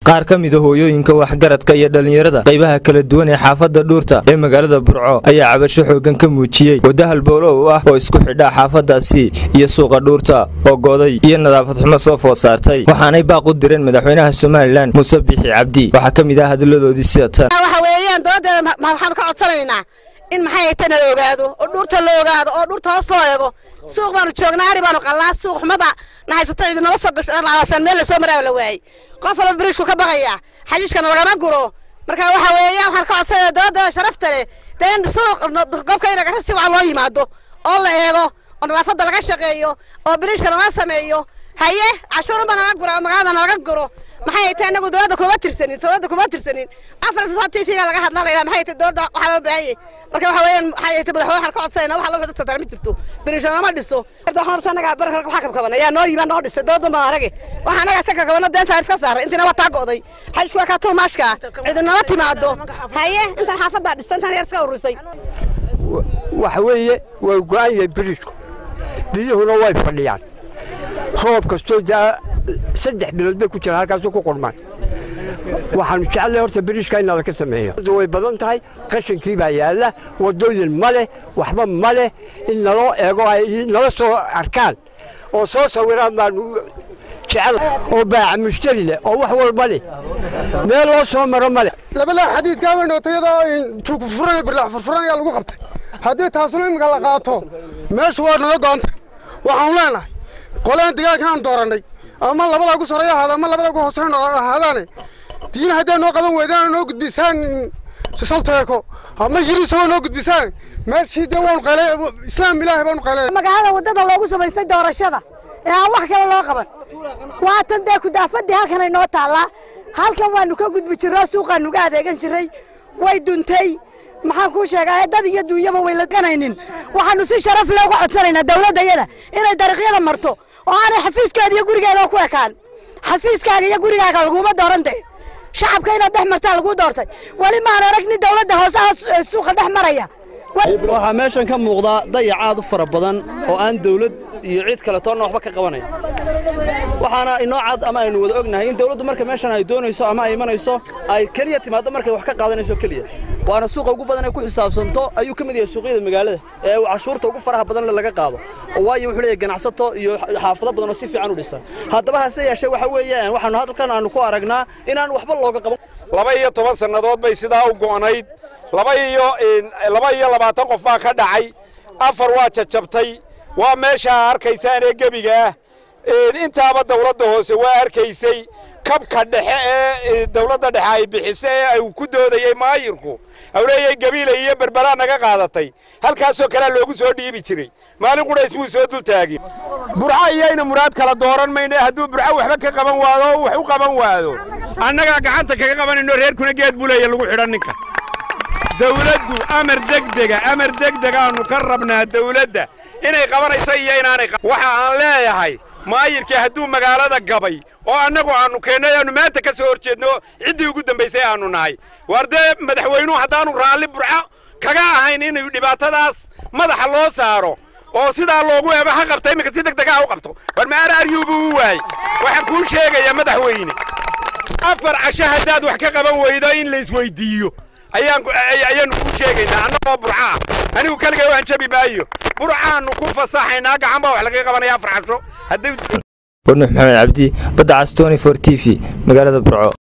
qaar ka mida hooyooyinka waxgaradka iyo dhallinyarada qaybaha kala duwan ee xaafadda dhuurta ee magaalada burco ayaa cabasho xoogan ka muujiyey wadda halbowlow ah oo isku xidha xaafaddaasi iyo suuqa dhuurta oo goday iyo nadaafad xumo soo food saartay waxaanay baaq u direen madaxweynaha somalilan muuse biixi cabdi waxaa ka mid ah hadalladoodii sida tan waxa weeyaan doodeeda waxaanu ka codsanaynaa in maxay tana la ogaado oo dhuurta la ogaado oo dhuurta hoos loo eego suuq baanu joognaa ari baanu qallaa suuq xumada nahaysata cidi nala soo gashaan meel lasoo maraa la waayey qof walba biriishku ka baqaya xashiishkana lagama guro marka waxa weeyaan waxaan ka codsanaya dooda sharafta leh dee in suuq gobka in ragasi waxa loo yimaado oo la eego oo nadaafadda laga shaqeeyo oo biriishka nala sameeyo haye cashuurunba nala guro magaalada nalaga guro maxay tahay anagu dowladda kuma tirsanin dowladda kuma tirsanin afarta saa tv ga laga hadla laydhaa maxay tahay dowladda waxaa loo baahanyay marka waxa weeyaan maxay tahay madaxweyne waxaan ka codsayna waxa loo dadka tarmi jirto biriisha lama dhiso waxaan horta anaga barka waxa kabkabana yaa noo yimaa noo dhisay dowladda ma arage waxa anaga iska kabkabana deenta iska saaray intina waa taa go'day xajku waa kaa tuu maashka cidi nala timaado haye intan xaafaddaa dhista intan yar iska ururisay waxa weeye waa go'an yahay biriishku biyuhuna way fadhiyaan roob kastoo daa saddex bilood bay ku jiraan halkaasuu ku qurmaan waxaanu jecellay horta biriishka in nala ka sameeyo way badan tahay qashinkii baa yaalla waddooyin ma leh waxba ma leh in naloo eego ay nala soo arkaan oo soo sawiraan baanu jecel oo baaca mushtari leh oo wax walba leh meel loo soo maro ma leh labalaa xadiidkaa weynootayadoo tuugfuran birlax furfuran ayaa lagu qabtay haddii taasuna iminka la qaato meeshu waa naga go'anta waxaanu leenahay qoleen degaankaan doorannay ama labada ugu sarreeya ahaada ama labada ugu hooseyn ahaadaane diina hadday noo qaban weydaan noo gudbisaan salteeko ama yirisoo noo gudbisaan meeshii dee waanu qayle islaam ilaahay baanu qayle magaalada waddada loogu samaystay doorashada ee aan wax kale loo qaban waatan dee kudaafadii halkanay noo taallaa halkan waanu ka gudbi jirro suuqaanu ga adeegan jirray way duntay maxaan kuu sheegaa dad iyo duunyaba way laganaynin waxaanu si sharaf leh uga codsanaynaa dawladdayada inay dariiqyada marto oo aanay xafiiskeeda iyo gurigeeda ku ekaan xafiiskaaga iyo gurigaaga laguma dooran dee shacabka inaad dhex martaa laguu doortay weli maan arag nin dawladda hoosaha suuqa dhex maraya waxaa meeshan ka muuqdaa dayac aad u fara badan oo aan dawlad iyo cid kale toonna waxba ka qabanayn waxaana inoo cad ama aynu wada ognahay in dawladdu marka meeshan ay doonayso ama ay imanayso ay keliya timaaddo markay wax ka qaadanayso keliya waana suuqa ugu badan ay ku xisaabsanto ayuu ka mid yahay suuqyada magaalada ee cashuurta ugu faraha badan laga qaado oo waayo wuxuu leeyahay ganacsato iyo xaafado badan oo si fiican u dhisan haddaba hase yeeshee waxa weeyaan waxaanu halkan aanu ku aragnaa inaan waxba looga qaban laba iyo toban sannadood bay sidaa u go'nayd laba iyo laba iyo labaatan qof baa ka dhacay afar waa jajabtay waa meeshaa arkaysaan ee gebiga ah intaaba dawladda hoose waa arkaysay kabka dhexe ee dawladda dhexe ay bixise ee ay ku doodayey maayirku awleeyay gabiilay iyo berberaa naga qaadatay halkaasoo kalea loogu soo dhiibi jiray maalin qudhays buu soo dultaagin burco iyayna muraad kala dooran mayne hadduu burco waxba ka qaban waado oo wax u qaban waado annagaa gacanta kaga qabanayno reerkuna geed buleeya lagu xidhan ninka dawladdu amar degdega amar degdegaannu ka rabnaa dawladda inay qabanayso iyo inaanay waxa aan leeyahay maayirkii hadduu magaalada gabay oo annagu aannu keennay aannu maanta ka soo hor jeedno ciddii ugu dambaysay aannu nahay waar dee madaxweynuhu haddaannu raalli burco kaga ahayn inuu dhibaatadaas madaxa loo saaro oo sidaa loogu eego ha qabta iminka si deg dega ha u qabto war ma araaryuubuu u waayey waxaan kuu sheegayaa madaxweyne afar casho haddaad wax ka qaban weydo in la isweyddiiyo ayaannu kuu sheegaynaa annagoo burca ah anigu keligay waan jabi maayo burcaannu ku fasaxaynaa gacan baa wax laga qabanaya afar casho warnuux maxamed cabdi badda cas tony for t v magaalada burco